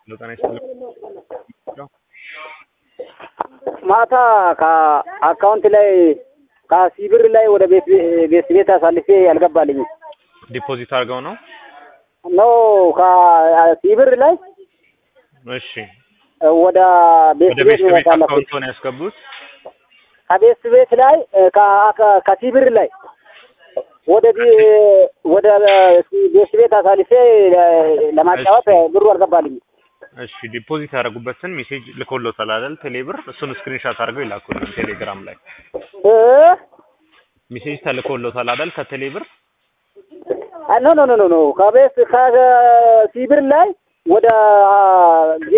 ጤና ይስጥልኝ። ማታ ከአካውንት ላይ ከሲብር ላይ ወደ ቤት ቤት ቤት አሳልፌ አልገባልኝም። ዲፖዚት አድርገው ነው? ኖ ከሲብር ላይ እሺ። ወደ ቤት ወደ ቤት ቤት ነው ቤት ያሳለፍኩት። አካውንት ነው ያስገቡት? ከቤት ቤት ላይ ከ- ከ- ከሲብር ላይ ወደ ቢ- ወደ ቤት ቤት አሳልፌ ለ- ለማጫወት ብሩ አልገባልኝም። እሺ። ዲፖዚት ያደረጉበትን ሜሴጅ ልኮሎታል አይደል? ቴሌብር እሱን ስክሪንሻት አድርገው ይላኩልን ቴሌግራም ላይ። እ ሜሴጅ ተልኮሎታል አይደል? ከቴሌብር ኖ ኖ ኖ ኖ ኖ ከቤት ከሲብር ላይ ወደ